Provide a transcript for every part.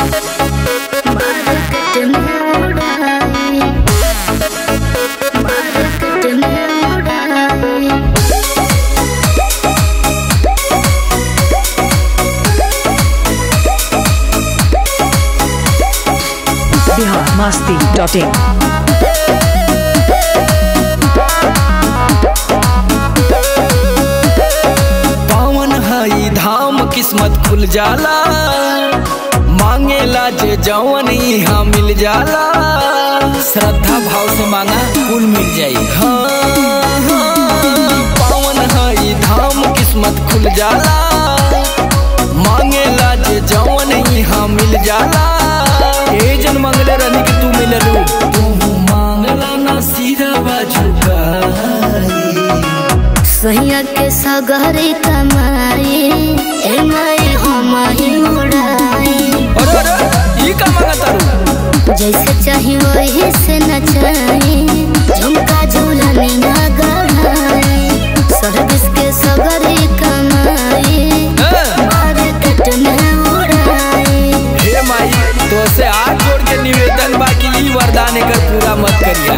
Market में उड़ाई market में उड़ाई बिहार मस्ती डॉट इन पावन हई धाम किस्मत खुल जाला मांगेला जे जवन यहाँ मिल जाला श्रद्धा भाव से मांगा कुल मिल जाई हाँ, हाँ, पावन हई धाम किस्मत खुल जाला मांगेला जे जवन यहाँ मिल जाला ए जन मंगले रहनी कि तू मिललू तू मांगला ना सीधा बाजुका सैया के सगरे कमाई ए माई हम ही उड़ाई अरे अरे ये का मांगा तारू जैसे चाही वही से नचाई झुमका झूलनिया गढ़ाई सर्विस के सगरे कमाई हैं? मार्केट में उड़ाई हे माई तो से हाथ जोड़ के निवेदन बाकी ई वरदान एकर पूरा मत करिया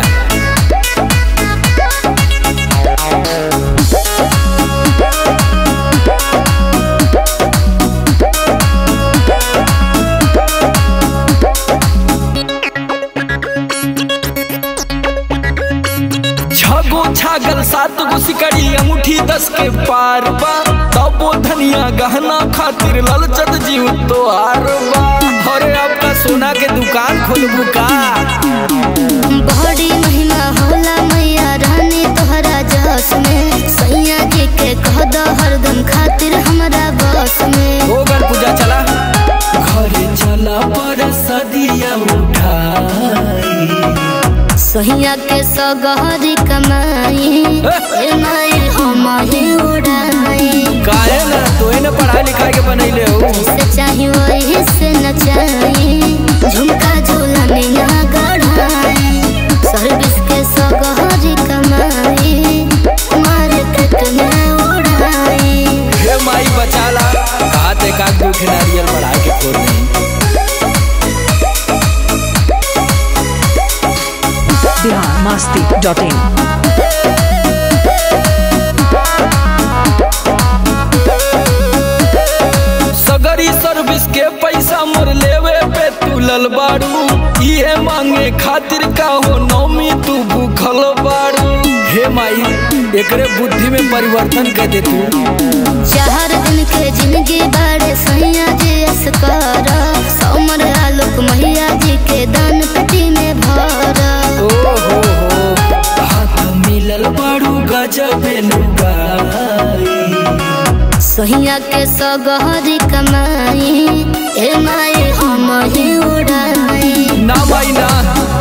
छगो छागल सात गो सिकड़ी अंगूठी दस के पार बा तबो धनिया गहना खातिर ललचत जीव तो हार बा अरे आपका सोना के दुकान खोलबू का बड़ी महिमा होला मैया रानी तोहरा जस में सैया जी के कह दो हरदम खातिर हमरा बस में हो गल पूजा चला घरे चला पर सदिया उठाई सहिया के सगहरी कमाई ए माई हम ही उड़ाई काहे ना तोहे न पढ़ाई लिखाई के बनैले हो जैसे चाही वही से नचाई झुमका झूलनिया गढ़ाई सर्विस के सगहरी कमाई मार्केट में उड़ाई हे माई बचाला कहा ते का दुख नारियल बढ़ा के फोड़ नहीं बिहार मस्ती डॉट इन सगरी सर्विस के पैसा मोर लेवे पे तू लल बाड़ू इहे मांगे खातिर का हो नौमी तू भूखल बाड़ू हे माई एकरे बुद्धि में परिवर्तन कर दे तू चार दिन के जिंदगी बाड़े सैया जी अस्कर समर आलोक मैया जी के दान पेटी में भर ओ हो हो हाथ मिलल बाड़ू गजब लुगाई सहिया के सगहरी कमाई ए माई हम ही उड़ाई ना माई ना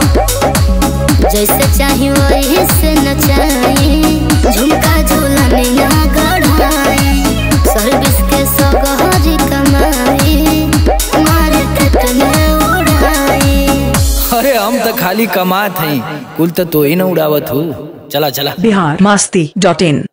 जैसे चाही वही से नचाई झुमका झूलनिया गढ़ाई सर्विस के सगहरी कमाई मार्केट में उड़ाई अरे हम तो खाली कमात हैं कुल तो तू ही न उड़ावत हो चला चला बिहार मस्ती डॉट इन